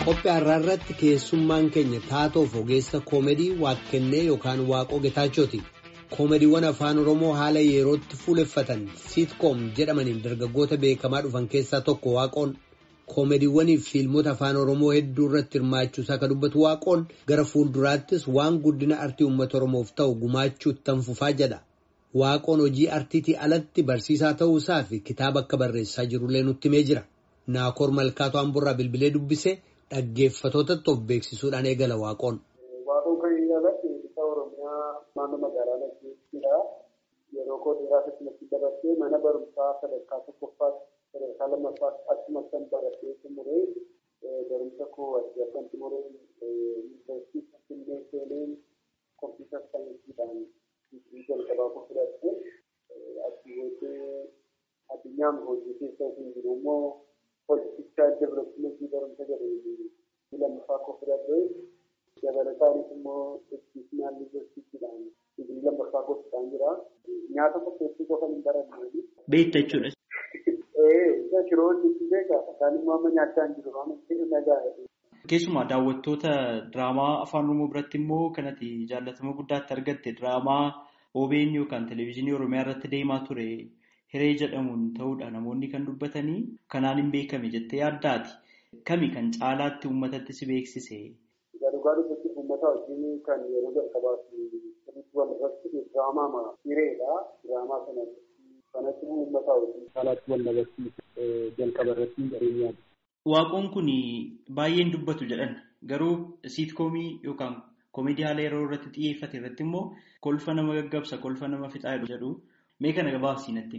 Qophii har'aa irratti keessummaan keenya taatoof ogeessa koomedii waaqkennee yookaan waaqoo getaachooti. Koomediiwwan afaan Oromoo haala yerootti fuuleffatan siitkoom jedhamaniin dargaggoota beekamaa dhufan keessaa tokko waaqoon. Koomediiwwanii fi fiilmota afaan Oromoo hedduu irratti hirmaachuusaa kan dubbatu waaqoon gara fuulduraattis waan guddina artii uummata Oromoof ta'u gumaachuutti tanfufaa jedha. Waaqoon hojii artiitii alatti barsiisaa ta'uusaa fi kitaaba akka barreessaa jirullee nutti himee jira. Naakoor Malkaatoo Amburraa bilbilee dubbise dhaggeeffatootatti of beeksisuudhaan eegala waaqoon. Waaqoon kan inni alatti isa Oromiyaa naannoo magaalaa Nagdeettiidha. Yeroo koo dheeraa keessatti dabarsee mana barumsaa sadarkaa tokkoffaatti sadarkaa lammaffaatti achumatti kan baratee xumuree barumsa koo adda kan xumuree yuunivarsiitii Finfinnee seeneen kompiitar saayinsiidhaan digirii jalqabaa koo fudhattee achii booddee addunyaan hojii keessa hin jiru immoo hojjechaa developmentii barumsa jedhee lammaffaa koo fudhattee dabalataanis immoo educational universitiidhaan digirii lammaffaa koo fudhaan jira. Nyaata qopheessuu qofa hin baranne. Beekta jechuudha. Ee, shiroonni itti beekaa isaan immoo amma nyaachaa hin jiru waan ta'eef nagaa Keessumaa daawwattoota diraamaa afaan Oromoo biratti immoo kanatti jaallatama guddaatti argatte diraamaa OBN yookaan televezyiinii Oromiyaa irratti deemaa ture hiree jedhamuun ta'uudha namoonni kan dubbatanii kanaan hin beekame jettee yaaddaati. Kami kan caalaatti uummatatti si beeksise? Dhugaa dubbatti uummata wajjin kan yeroo jalqabaaf sirriitti wal irratti diraamaa hireedha. Diraamaa sanatti kanatti uummata wajjin caalaatti wal dabarsiise jalqaba irratti jireenyaati. Waaqoon kun baay'een dubbatu jedhan garuu siitkoomii yookaan koomedii haala yeroo irratti xiyyeeffate irratti immoo kolfa nama gaggabsa kolfa nama fixaa jedhu mee kana gabaabsii natti.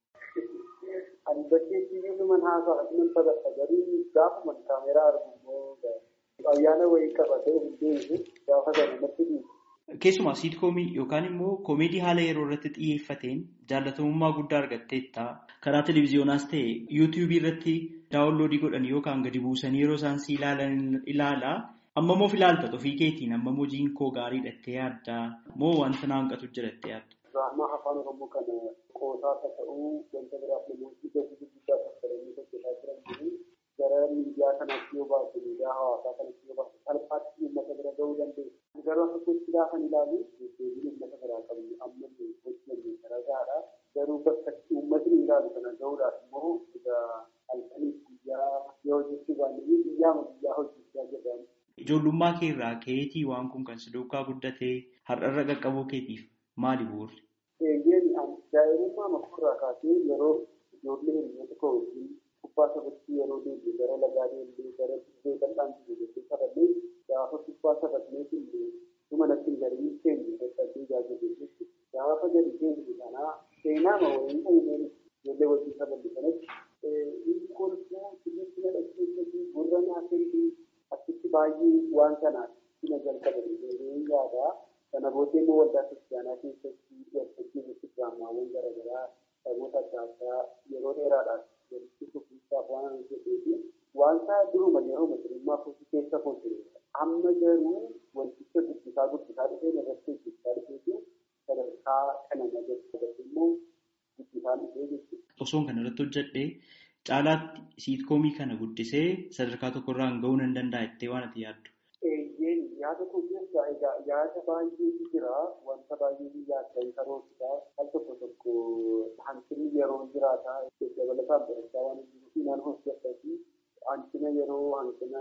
Ani bakkeetti nama haasaa asuman taphata garuu gaafuma kaameeraa argu immoo ayyaana wayii qabatee hin deebisu gaafa sana natti dhiibu. Keessumaa siitkoomii yookaan immoo koomedii haala yeroo irratti xiyyeeffateen jaalatamummaa guddaa argatteetta. Karaa televiziyoonaas ta'e yuutuubii irratti daawunloodii godhan yookaan gadi buusanii yeroo isaan si ilaalan ilaala. Amma moo filaalta ofii keetiin amma hojiin koo gaarii dhattee yaadda moo wanta na hanqatu jirattee yaadda? Diraamaa afaan Oromoo kana qoosaa akka ta'uu wanta biraaf namoonni gatii guddaa fayyadamanii hojjetaa jiran jiru. Gara miidiyaa kanatti yoo baatu miidiyaa hawaasaa kanatti yoo baatu salphaatti uummata bira gahuu dandeessu. Garuu akka gochi gaafa ilaalu deddeebiin uummata biraa qabnu amma hojjennu garagaadha. Garuu bakka uummatni ilaalu kana gahuudhaaf immoo egaa halkaniif guyyaa yoo hojjechuu baannee guyyaa guyyaa hojjechaa jedhamu. Ijoollummaa kee irraa keetii waan kun kan si duukaa guddatee har'arra qaqqabuu keetiif maali bu'uurri? Eeyyeen daa'imummaa makurraa kaasee yeroo ijoollee hiriyoota koo wajjin kubbaa taphachuu yeroo deemne gara lagaa deemne gara dirree bal'aan jiru jettee taphannee gaafa kubbaa taphatnee illee dhuma natti hin gariin keenya dadhabdee jaajatee jechuudha. Gaafa gadi deemne kanaa seenaa ma wayii uumeen ijoollee wajjin taphanne kanatti inni kolfuu sirriitti na dhaggeeffatu gurra naa kennu achitti baay'ee waan kanaaf sina jalqabanii yaada. Kana booddee immoo waldaa kiristaanaa keessatti waltajjii irratti diraamaawwan garaagaraa saboota adda addaa yeroo dheeraadhaaf walitti fufiinsaaf waan hojjeteefi wanta duruma yeroo masirummaa kootii keessa koo ture. Amma garuu wanticha guddisaa guddisaa dhufee irratti hojjechaa dhufeetu sadarkaa kana nagarsiisatu immoo guddisaa dhufee jechuudha. Osoon kana irratti hojjedhee caalaatti siitkoomii kana guddisee sadarkaa tokkorraan gahuu nan danda'a jettee waan ati yaaddu. Eeyyeen yaada koo keessaa egaa yaada baay'eetu jira wanta baay'ee yaaddan karoorsisaa al tokko tokko hanqinni yeroo jiraata dabalataan barachaa waan jiruuf nan hojjedha fi hanqina yeroo hanqina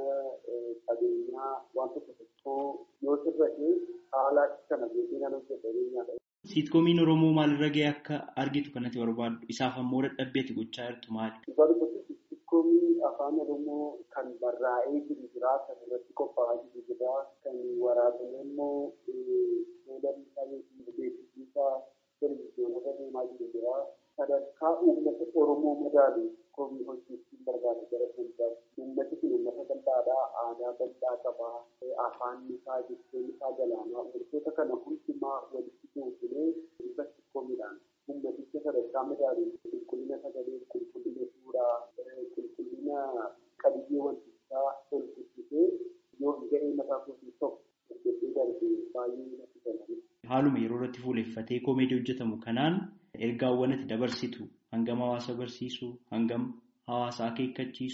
qabeenyaa waan tokko tokko yoo sirrate haala kana beekee nan hojjedha beenyaadha. Siitkoomiin Oromoo maalirra gahee akka argitu kanatti barbaaddu isaaf ammoo dadhabbeeti gochaa jirtu maali? Siitkoomii afaan Oromoo kan barraa'ee jiru jira kan irratti qophaa'aa jiru jira kan waraabame immoo seelamsaa yookiin beeksisiisaa televizyiyoonarra deemaa jiru jira. Sadarkaa uummata Oromoo madaalu koomii hojjechuun barbaada gara fuulduraatti. Uummati kun uummata bal'aadhaa aadaa bal'aa qabaa afaan isaa jechuun isaa galaanaa wantoota kana hundumaa walitti gootee bifa siitkoomidhaan ummaticha sadarkaa madaalu qulqullina sagalee qulqullina suuraa qulqullina qabiyyee wantichaa ol guddisee yoo ga'ee mataa kootii tokko hojjetee darbe baay'ee natti tola. Haaluma yeroo irratti fuuleffatee koomeedii hojjetamu kanaan ergaawwan ati dabarsitu hangam hawaasa barsiisuu hangam hawaasa akeekkachiisuu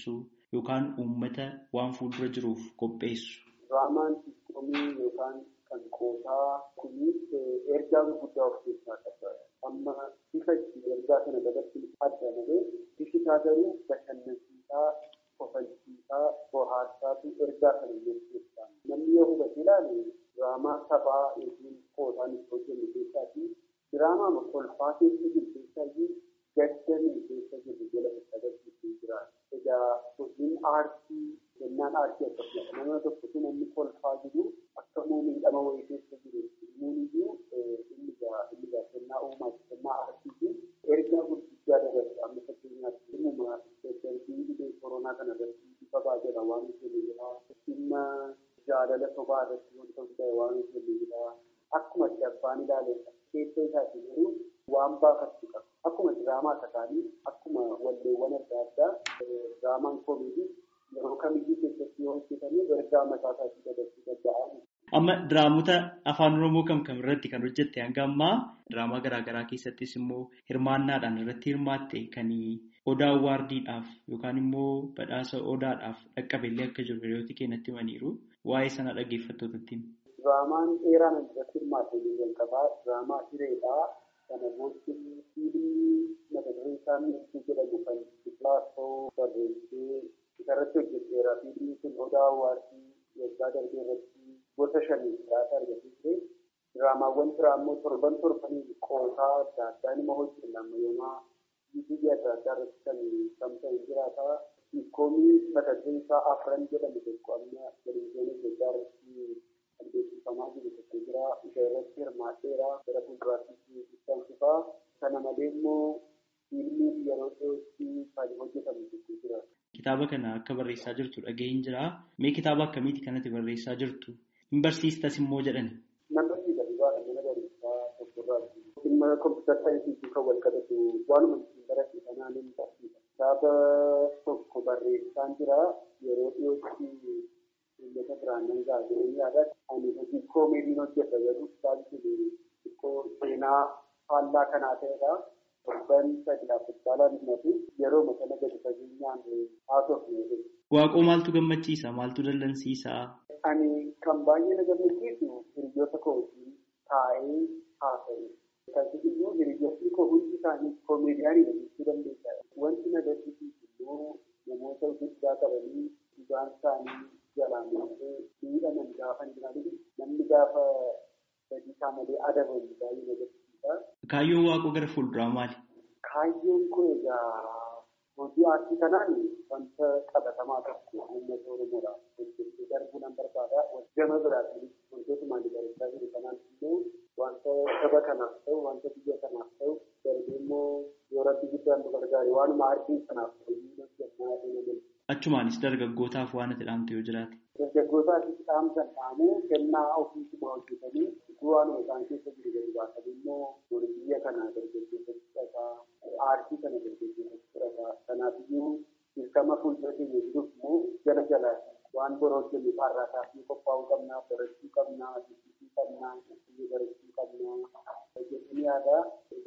yookaan uummata waan fuuldura jiruuf qopheessu. Diraamaan siitkoomii yookaan kan qoosaa kunis ergaa gurguddaa of keessaa qaba. Amma bifa itti ergaa kana dabarsuun adda malee bifi isaa garuu bashannansiisaa, kofalchiisaa, bohaarsaatu ergaa kana jechuudha. Namni yoo hubate ilaalu diraamaa taphaa yookiin qoosaan itti hojjennu keessaa fi diraamaa kolfaa keessa jiru keessaa gaddanii keessa jiru jala agarsiisuu jira. Egaa hojiin aartii kennaan aartii akkasumas nama tokkotu namni kolfaa jiru akka miidhama wayii keessa jiru muuniyyuu inni gaa inni gaa kennaa uumaati kennaa aartii fi ergaa gurguddaa dabarsa amma fakkeenyaatti dhimma daddarbii dhibee koronaa kana irratti bifa baajala waan jennu jira dhimma jaalala sobaa irratti wanta hundaa'e waan jennu jira akkuma abbaan ilaale keessa isaati garuu waan baafachuu qaba. Akkuma diraamaa takaanii akkuma walleewwan adda addaa diraamaan koomeedii yeroo kamiyyuu keessatti yoo hojjetame ergaa mataa isaatii dabarsuu danda'a. Amma diraamota afaan Oromoo kam kam irratti kan hojjette hanga ammaa diraamaa garaagaraa keessattis immoo hirmaannaadhaan irratti hirmaatte kan odaa waardiidhaaf yookaan immoo badhaasa odaadhaaf dhaqqabellee akka jiru hiriyooti keenyatti himaniiru waa'ee sana dhaggeeffattootatti. Diraamaan dheeraan irratti hirmaatte jalqabaa diraamaa hireedhaa. kana booddee fiilmii mata dureen isaa ibsuu jedhamu kan kilaasoo barreessee isarratti hojjeteera. Fiilmii kun odaa waartii waggaa darbee irratti gosa shanii jiraata argatee ture. Diraamaawwan biraa immoo torban torbanii qoosaa adda addaa nima hojjenna amma yoomaa yuutuubii adda addaa irratti kan tamsa'u jiraata. Siitkoomii mata dureen isaa afran jedhamu tokko amma televizyiinii Itoophiyaa irratti kan beeksifamaa jiru tokko jira. Isa irratti hirmaadheera. Gara fuulduraatti ibsan fufaa. Kana malee immoo fiilmii yeroo dhiyootti kan hojjetamu tokko jira. Kitaaba kana akka barreessaa jirtu dhaga'een jira. Mee kitaaba akkamiiti kanatti barreessaa jirtu? Hin barsiistas immoo jedhani. Nan barsiisa dhugaadha mana barumsaa tokkorraati. Dhimma kompiitara saayinsii kan wal qabatu waanuma ittiin baradhe kanaan hin barsiisa. Kitaaba tokko barreessaan jira yeroo dhiyootti uummata biraan nan gaazexee yaada ani hojii koomeediin hojjeta jedhu kitaabni xiqqoo seenaa faallaa kanaa ta'edha. Torban sadi affitaalaan himatu yeroo makana gadi fageenyaan haasofne. Waaqoo maaltu gammachiisa? Maaltu dallansiisa? Ani kan baay'ee na gammachiisu hiriyoota koo wajjin taa'ee haasa'e. Kan iyyuu hiriyoonni koo hundi isaanii koomeediyaanii jechuu dandeessa. Wanti na gaddisiisu immoo namoota guddaa qabanii dhugaan isaanii jalaan miidhaman gaafa hin jiraatu namni gaafa sadii isaa malee adabamu baay'ee na gaddisiisa. Kaayyoon waaqoo gara fuulduraa maali? Kaayyoon kun egaa hojii aartii kanaan wanta qabatamaa tokko uummata Oromoodhaaf hojjechuu darbuu nan barbaada. Gama biraatiin wantoota maalii barachaa jiru kanaan immoo wanta saba kanaaf ta'u wanta biyya kanaaf ta'u darbee immoo yoo rabbi guddaan nu gargaare waanuma aartii kanaaf hojii hojjannaa deemaa Achumaanis dargaggootaaf waan ati dhaamte yoo jiraate. Dargaggootaaf dhaamsan dhaamuu kennaa ofiisuma hojjetanii waanuma isaan keessa jiru gadi baasanii immoo biyya kana dargaggeessa fudhataa aartii kana dargaggeessa fudhataa kanaafiyyuu dirqama fuuldura keenya jiruuf immoo jala jala waan bora hojjennu har'aa taasisuu qophaa'uu qabnaa barachuu qabnaa dubbisuu qabnaa biyya barachuu qabnaa jedhanii yaada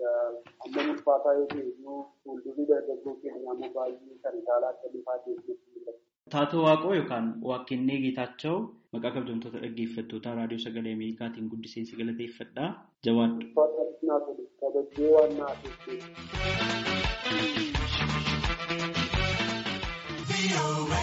amma ulfaataa yoo ta'e iyyuu fuuldurri dargaggoo keenyaa immoo baay'ee kan caalaa akka bifaa keessatti Taatoo Waaqoo yookaan Waaqennee Geetaachoo maqaa kabajamtoota dhaggeeffattoota raadiyoo sagalee Ameerikaatiin guddiseensi galateeffadha. Jawaadhu. Kabajjee waan naaf